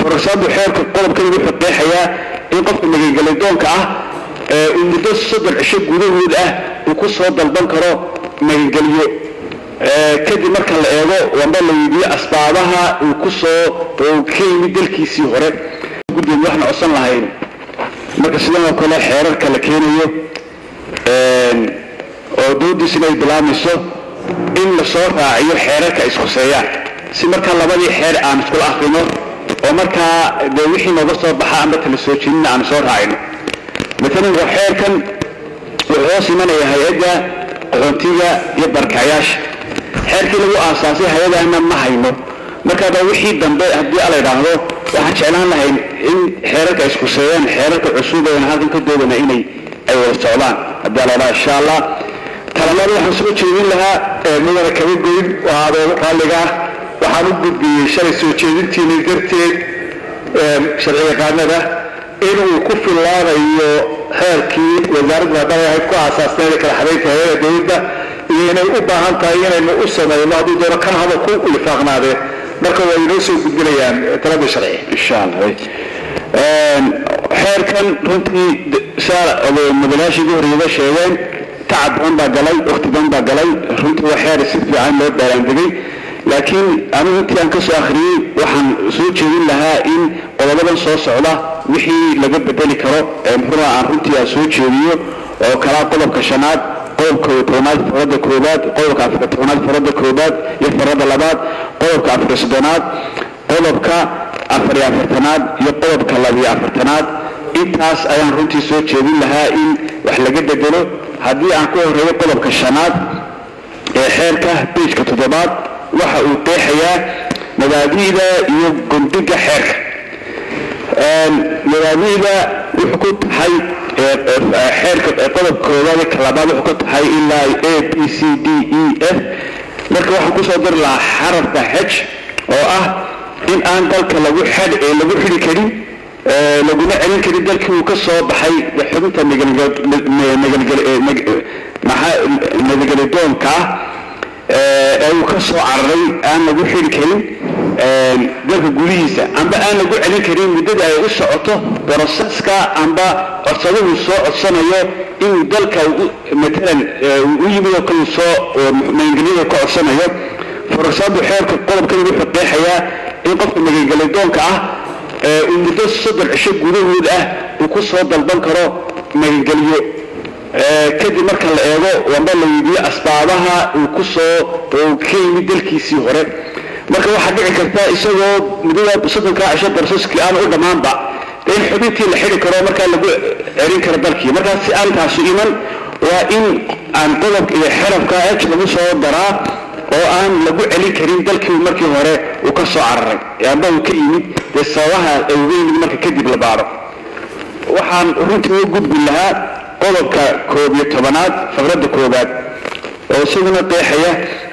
farasaadu xeerka qodobkan wuxuu qeexayaa in qofka magangelidoonka ah uu muddo soddon cisho gudahood ah uu ku soo dalban karo magangeliyo kadib marka la eego wamba la weydiiyo asbaabaha uu ku soo ka yimid dalkiisii hore guddiga waxna codsan lahayn marka sidan oo kale xeerarka la keenayo oo doodiisina ay bilaamayso in la soo raaciyo xeerarka ishuseeyaan si markaa labadii xeer aan iskula akrino oo markaa dee wixii nooga soo baxa amba tala soo jeedina aan soo raacino maalan waa xeerkan wuxuu hoos imanaya hay-adda qaxoontiga iyo barkacyaasha xeerkii lagu aasaasay hay-adahana ma hayno markaaba wixii dambe haddii ala idhaahdo waxaan jeclaan lahayn in xeerarka iskuseeyaan xeerarka cusub eena halkan ka doodana inay ay wada socdaan haddii ala idhaha insha allah talabaad waxaan soo jeedin lahaa mudana kaba goyn waa adeego raalliga ah waxaan u gudbiyey shalay soo jeedintiina darteed sharci yaqaanada inuu ku fillaanayo xeerkii wasaaradda haddana ahayd ku aasaasneeda kala xadaynta hay-ada dowladda iyo inay u baahan tahay inaynu u samayno hadduu doono kan haba ku lifaaqnaadeen marka waa inoo soo gudbinayaan talada sharci insha allah xeerkan runtii mudanaashii ugu horreeyaba sheegeen tacab badan baa galay wakti badan baa galay runtii waa xeer si fiican loo baaraandegay laakiin anigu intii aan ka soo akhriyey waxaan soo jeedin lahaa in qodobadan soo socda wixii laga bedeli karo muxuua aan runtii aan soo jeediyo oo kalaa qodobka shanaad qodobka tobnaad farada koobaad qodobka afar tobnaad farada koobaad iyo farada labaad qodobka afar soddonaad qodobka afar iyo afartanaad iyo qodobka labiyo afartanaad intaas ayaan runtii soo jeedin lahaa in wax laga bedelo haddii aan ku horeeyo qodobka shanaad ee xeerka biijka toddobaad waxa uu qeexayaa mabaadi'da iyo gondiga xeerka mabaadi'da wuxuu ku taxay xeerka qodobka koobaad ka labaad wuxuu ka taxay ilaa a b c d e f marka waxaan kusoo dari lahaa xarafka xej oo ah in aan dalka lagu xad lagu xidhi karin laguna celin karin dalkii uu ka soo baxay xubinta nabadgelidoonka ah ee uu ka soo cararay aan lagu xidhi karin dalka gudihiisa amba aan lagu celin karin muddada ay u socoto broseska amba codsaduhu soo codsanayo inuu dalka matalan u yimid oo kale soo magangelyada ka codsanayo farasaadu xeerka qodobkan wuxuu qeexayaa in qofka magangelidoonka ah uu muddo soddon cisho gudahood ah uu ku soo dalban karo magangeliyo kadib marka la eego wamba la weydiiyo asbaabaha uu ku soo ka yimid dalkiisii hore marka waxaa dhici karta isagoo muddada soddonkaa cisho barseskii aan u dhammaanba in xubintii la xidhi karo markaa lagu celin karo dalkii markaa si aan taasu iman waa in aan qodobka iyo xerafka ej lagu soo daraa oo aan lagu celin karin dalkii markii hore uu ka soo cararay amba uu ka yimid dee sababaha ay uga yimid marka kadib la baaro waxaan runtii uga gudbi lahaa qodobka koob iyo tobanaad faqradda koobaad oo isaguna qeexaya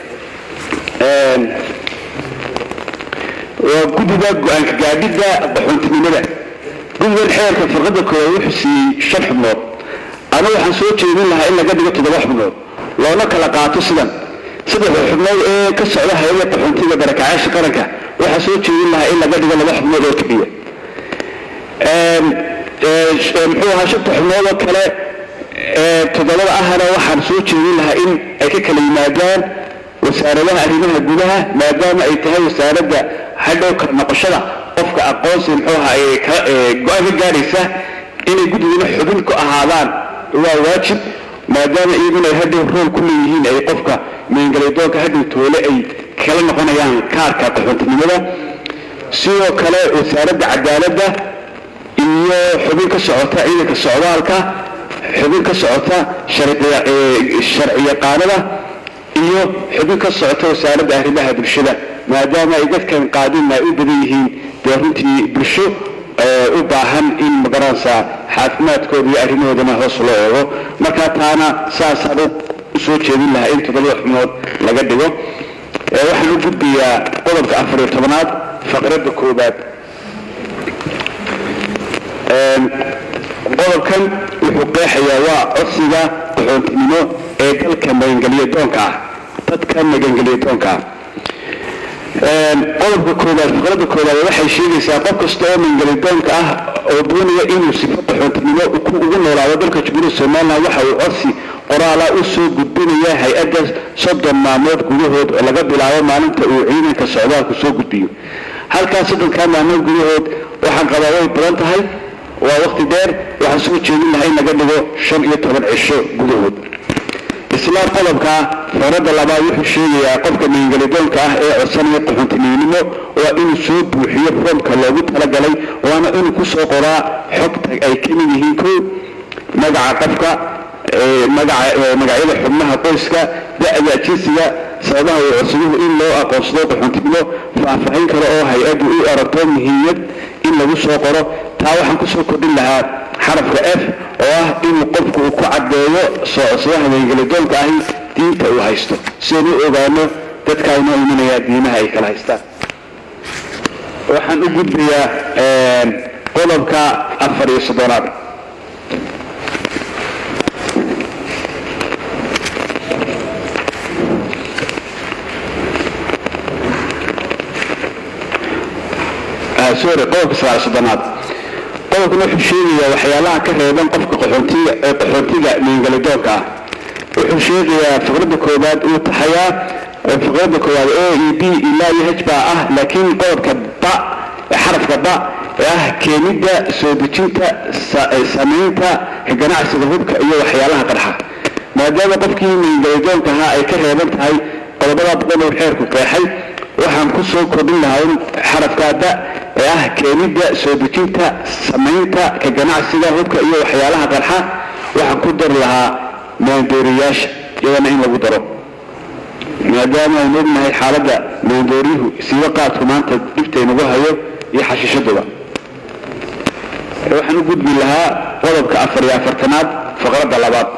waa guddiga go-aanka gaadhidda qaxoontinimada guddigan xeerka farqadda koowaad wuxuu siiyey shan xubnood ana waxaan soo jeedin lahaa in laga dhigo toddoba xubnood loona kala qaato sidan saddexda xubnood ee ka socda hay-ada qaxoontiga barakacaasha qaranka waxaa soo jeedin lahaa in laga dhigo laba xubnood oo keliya muxuu ahaa shanta xubnood oo kale toddobada ahna waxaan soo jeedin lahaa in ay ka kala yimaadaan wasaaradaha arrimaha gudaha maadaama ay tahay wasaaradda hadhow kala noqoshada qofka aqoonsi muxuu ahaa go-aan ka gaadhaysa inay guddiguna xubin ku ahaadaan waa waajib maadaama iyaguna ay hadhow rool ku leeyihiin ay qofka meengaledoonka hadhow toole ay kala noqonayaan kaarka qaxoontinimada sidoo kale wasaaradda cadaaladda iyo xubin ka socota ciidanka socdaalka xubin ka socota sharci yaqaanada iyo xubin ka socota wasaaradda arrimaha bulshada maadaama ay dadkan qaadina ay u badan yihiin dee runtii bulsho u baahan in magaranaysa caafimaadkooda iyo arrimahoodana hoos loo eego markaa taana saasaan u soo jeedin lahaa in toddobada xubnood laga dhigo waxaan u gudbayaa qodobka afar iyo tobanaad faqradda koobaad qodobkan wuxuu qeexayaa waa codsiga qaxoontinimo ee dalka magangeliyo doonka ah dadka magangeliyo doonka ah qodobka koowaad fiqrada koowaad waxay sheegaysaa qof kasta oo mangelidoonka ah oo doonaya inuu sifo qaxoontinimo ugu noolaado dalka jamhuuriyadda somalilan waxa uu codsi qoraala u soo gudbinaya hay-adda soddon maalmood gudahood oo laga bilaabo maalinta uu ciidanka socdaalku soo gudbiyo halkaas soddonkaa maalmood gudahood waxaan qabaa way badan tahay waa waqti dheer waxaan soo jeedin lahay in laga dhigo shan iyo toban cisho gudahood isla qodobka farada labaad wuxuu sheegayaa qofka mangelidoonka ah ee codsanaya qaxoontinimnimo waa inuu soo buuxiyo foomka loogu talagalay waana inuu kusoo qoraa xogta ay ka mid yihiin ko magaca qofka magacyada xubnaha qoyska da-da jinsiga sababaha uu codsaduhu in loo aqoonsado qaxoontinimo faahfaahin kale oo hay-addu u aragto muhiimad in lagu soo qoro taa waxaan kusoo kordhin lahaa xarafka f oo ah inuu qofku uu ku caddeeyo soo codsadaha mangelidoonka ahi diinta uu haysto si aynu u ogaano dadka aynoo imanaya diimaha ay kala haystaan waxaan u gudbayaa qodobka afar iyo soddonaad sorry qodobka sagaal soddonaad qodobkan wuxuu sheegayaa waxyaalaha ka reeban qofka qaxoontiga ee qaxoontiga mangelidoonka ah wuxuu sheegayaa fiqradda koowaad uu taxayaa fiqradda koowaad o e b ilaa iyo h baa ah laakiin qodobka ba xarafka ba ee ah keenidda soo dejinta samaynta ganacsiga hubka iyo waxyaalaha qarxa maadaama qofkii mangelidoonka ahaa ay ka reeban tahay qodobada badan uu xeerku qeexay waxaan ku soo kordhin lahaa in xarafka da ee ah keenidda soo dejinta samaynta ka ganacsiga hubka iyo waxyaalaha qarxa waxaan ku dari lahaa maandooriyaasha iyadana in lagu daro maadaama aynu ognahay xaaladda maandooryuhu siiba qaadku maanta dhibtaynagu hayo iyo xashiishaduba waxaan u gudbi lahaa qodobka afar iyo afartanaad faqradda labaad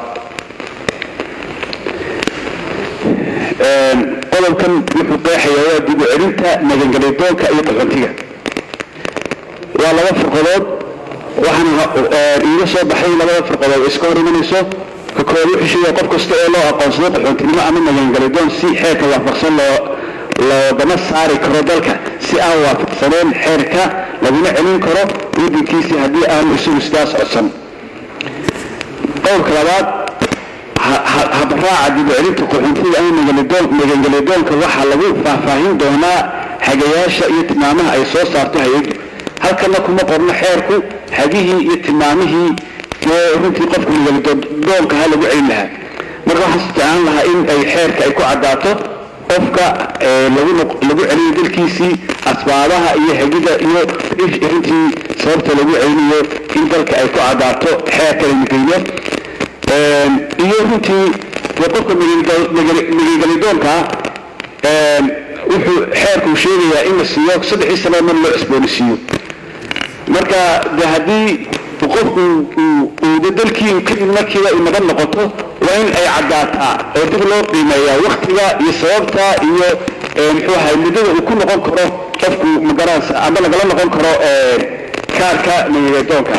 qodobkan wuxuu qeexayaa waa dib u celinta magangelidoonka iyo qaxoontiga waa laba firqadood waxaana iiga soo baxay labada firqadood iska hor imanayso ka koowaad wuxuu sheegaya qof kasta oo loo aqoonsado qaxoontinimo ama magangelidoon si xeerka waafaqsan loo loogama saari karo dalka si aan waafaqsaneen xeerka laguna celin karo waddankiisii haddii aanu isagu sidaas codsan qodobka labaad habaraaca dib u celinta qaxoontiga ama magangelidoonka waxaa lagu faahfaahin doonaa hagayaasha iyo tilmaamaha ay soo saarto hay-addu halkana kuma qorno xeerku hagihii iyo tilmaamihii ee runtii qofka magangelidoonka ha lagu celin lahaa marka waxaan isticmaalin lahaa in ay xeerka ay ku caddaato qofka lagu celinayo dalkiisii asbaabaha iyo hagida iyo runtii sababta lagu celinayo in dalka ay ku caddaato xeerka lamigeyno iyo runtii dee qofka magangelidoonka wuxuu xeerkuu sheegayaa in la siiyo saddexii sanada mar loo cusboonisiiyo marka de haddii qofku uuda dalkii kadib markiiba ay naban noqoto waa in ay caddaataa oo dib loo qiimeeyaa waktiga iyo sababta iyo muxuu ahay muddada uu ku noqon karo qofku magaranaysa ama lagala noqon karo kaarka magangelidoonka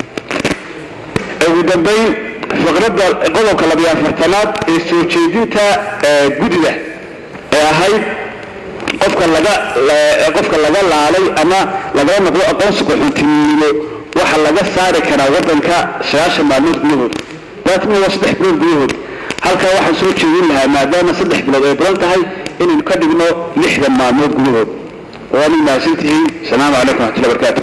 ugu dambayn faqradda qodobka labiyo afartanaad ee soo jeedinta gudida ee ahayd qofka laga qofka laga laalay ama lagala noqdo aqoonsi qaxoontinimo waxa laga saari karaa waddanka sagaashan maalmood gudahood daatna waa saddex bilood gudahood halkaa waxaan soo jeedin lahaa maadaama saddex bilood ay badan tahay inaynu ka dhigno lixdan maalmood gudahood waana mahadsantihiin asalaamu calaykum waxatullah barakaatu